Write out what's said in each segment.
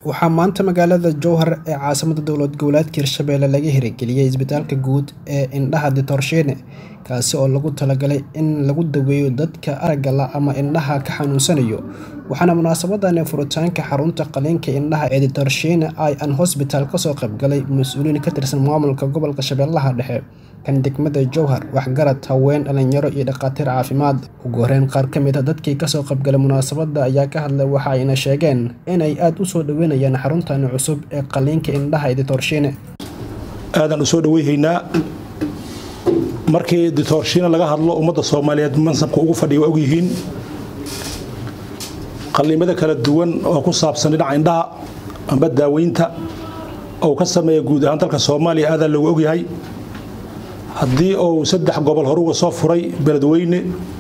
waxaa maanta magaalada jowhar ee caasimada dowlad goboleedka hirshabelle laga hirigeliyey isbitaalka guud ee indhaha ditorsheene kaasi oo lagu talagalay in lagu daweeyo dadka aragga la ama indhaha ka xanuunsanayo waxaana munaasabadan furitaanka xarunta qaliinka indhaha ee ditorsheene i an hosbital kasoo qaybgalay mas-uuliin ka tirsan maamulka gobolka shabeellaha dhexe kan degmada jowhar waxgarad haween dhalinyaro iyo dhakhaatiir caafimaad ugu horeyn qaar ka mid a dadkii kasoo qaybgalay munaasabada ayaa ka hadlay waxa ayna sheegeen inay aada u soo dhaweynayaan xaruntani cusub ee qaliinka indhaha ee ditorsheene aadaan u soo dhaweyhaynaa markii ditorshiine laga hadlo ummadda soomaaliyeed mansabka ugu fadhiya waa ogyihiin qaliimada kala duwan oo ku saabsan dhinaca indhaha amba daaweynta ou ka sameeya guud ahaan dalka soomaaliya aadaa loogu ogyahay haddii uu saddex gobol horuga soo furay beledweyne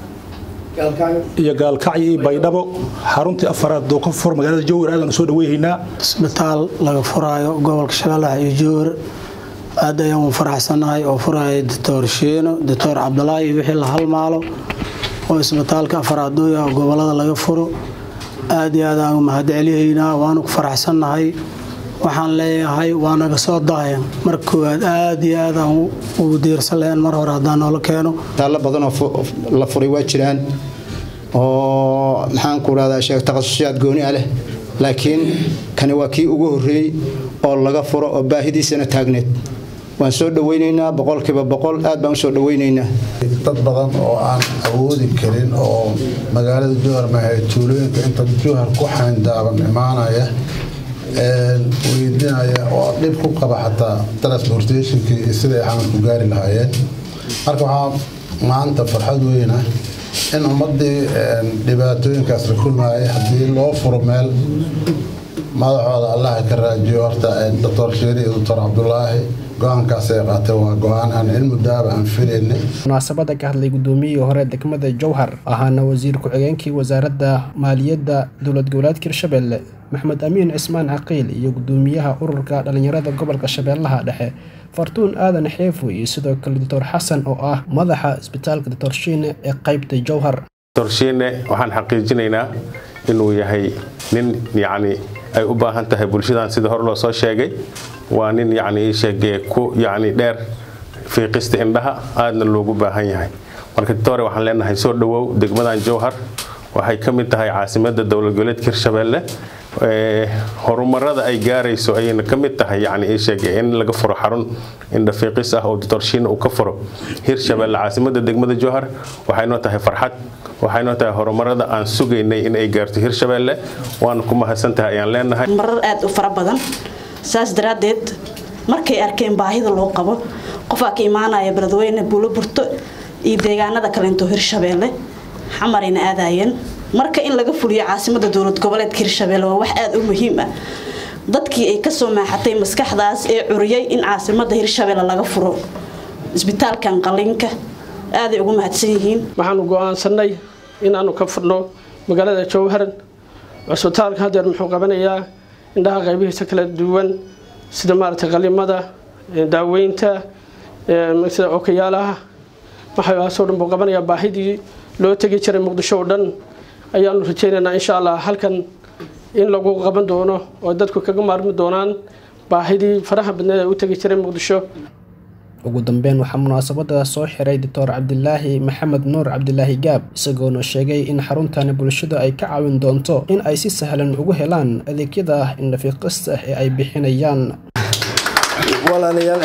iyo gaalkacyo iyo baydhabo xaruntii afaraad oo ka fur magaalada jowhar aadaan u soo dhaweyhaynaa isbitaal laga furaayo gobolka shabeellaha iyo jowhar aad ayaan u faraxsanahay oo furaya doctor shiino doctor cabdulaahi wixii la halmaalo oo isbitaalka afaraadooya gobolada laga furo aad iyo aad aan mahad celihaynaa waanu ku faraxsannahay waxaan leeyahay waa naga soo dahayan mar koowaad aad iyo aad aan ugu diirsan lahayn mar hore haddaan noola keeno taallo badanoo la furay waa jiraan oo maxaan ku rahdaa sheeg takhasusyaad gooni ah leh laakiin kani waa kii ugu horreeyey oo laga furo oo baahidiisana taagneed waan soo dhaweynaynaa boqolkiiba boqol aad baan usoo dhaweynaynaa dad badan oo aan awoodi karin oo magaalada jowhar mahay tuulooyinka inta jowhar ku xayndaaban imaanaya weydinaya oo dhib ku qaba xataa transportationkii iyo siday xamal ku gaari lahaayeen marka waxaa maanta farxad weyna in ummadii dhibaatooyinkaas la kulmaayay haddii loo furo meel madaxooda allaha ka raajiyo horta doctor sheeri iyo doctor cabdulaahi go-aankaas ay qaateen waa go-aan aan cilmu daaba aan filaynay munaasabada ka hadlay gudoomiyihii hore degmada jowhar ahaana wasiir ku-xigeenkii wasaaradda maaliyadda dowlad goboleedka hirshabelle maxmed amiin cismaan caqiil iyo gudoomiyaha ururka dhalinyarada gobolka shabeellaha dhexe fartuun aadan xeefo iyo sidoo kale doctor xasan oo ah madaxa isbitaalka ditorshiine ee qaybta jowhar ditorshiine waxaan xaqiijinaynaa inuu yahay nin yacni ay u baahan tahay bulshadan sida hore loo soo sheegay waa nin yacni sheegee ku yacni dheer fiiqista indhaha aadna loogu baahan yahay marka ditore waxaan leenahay soo dhowow degmadan jowhar waxay ka mid tahay caasimadda dowlad goboleedka hirshabelle horumarada ay gaarayso ayayna ka mid tahay yani sheege in laga furo xarun indhafiiqis ah oo ditorshiina uu ka furo hirshabelle caasimadda degmada jowhar waxaynoo tahay farxad waxaynoo tahay horumarada aan sugaynay in ay gaarto hirshabelle waana ku mahadsantahay ayaan leenahay marar aad u fara badan saas daraaddeed markay arkeen baahida loo qabo qofaa ka imaanaya beledweyne buuloburto iyo deegaanada kalento hirshabelle xamarayna aadaayeen marka in laga fuliyo caasimada dowlad goboleedka hirshabelle waa wax aada u muhiim ah dadkii ay kasoo maaxatay maskaxdaas ee curiyay in caasimada hirshabelle laga furo isbitaalkan qaliinka aaday ugu mahadsan yihiin waxaanu go-aansanay inaanu ka furno magaalada jowhar cusbitaalka hadeer muxuu qabanayaa indhaha qaybihiisa kala duwan sida maaragtay qalimada daaweynta sida okayaalaha waxaasoo dhan buu qabanayaa baahidii loo tegi jiray muqdisho oo dhan ayaanu rajaynaynaa insha allah halkan in lagu qaban doono oo dadku kaga maarmi doonaan baahidii faraha badneed ee u tegi jiray muqdisho ugu dambeyn waxaa munaasabada soo xiray doctor cabdilaahi maxamed nuur cabdilaahi gaab isagoona sheegay in xaruntani bulshada ay ka caawin doonto in ay si sahlan ugu helaan adeegyada indhafiiqista ee ay bixinayaan walaalayaal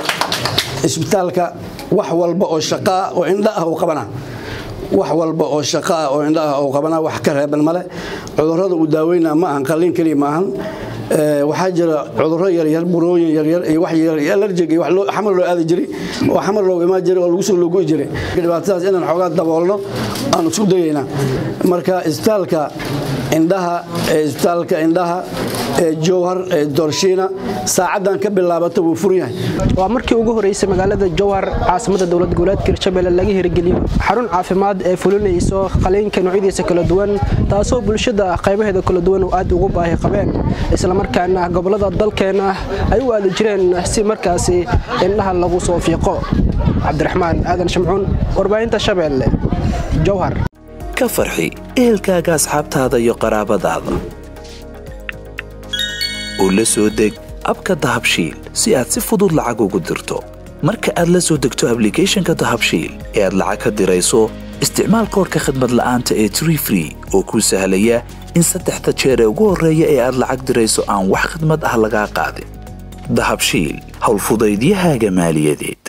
isbitaalka wax walba oo shaqaa oo indha ah uu qabanaa wax walba oo shaqo ah oo indha ah uu qabanaa wax ka reeban male cudurrada uu daaweynaa ma ahan qalliin keliya ma ahan waxaa jira cudurro yaryar burooyin yaryar iyo wax alerjig iyo wax xamar loo aadi jiray oo xamar loogu imaan jiray oo lagu soo loogoy jiray dhibaatadaas inaan xoogaa daboolno aan isku dayaynaa marka isbitaalka indhaha isbitaalka indhaha ee jowhar ee dorshiina saacadan ka bilaabata wuu furan yahay waa markii ugu horeysay magaalada jowhar caasimada dowlad goboleedka hirshabelle laga hirgeliyo xarun caafimaad ee fulinayso qaliinka noocyadiisa kala duwan taasoo bulshada qaybaheeda kala duwan oo aad ugu baahi qabeen islamarkaana gobolada dalkeena ay u aadi jireen si markaasi indhaha lagu soo fiiqo cabdiraxmaan aadan shamcuun warbaahinta shabeelle jowhar ka farxi ehelkaaga asxaabtaada iyo qaraabadaada oo la soo deg abka dahabshiil si aad si fudud lacag ugu dirto marka aad la soo degto ablicathonka dahabshiil ee aad lacag ka dirayso isticmaal koorka khadmad la'aanta ee tree free oo kuu sahlaya in saddexda jeer ee ugu horreeya ee aad lacag dirayso aan wax khidmad ah lagaa qaadin dahabshiil howlfudaydiyahaaga maaliyadeed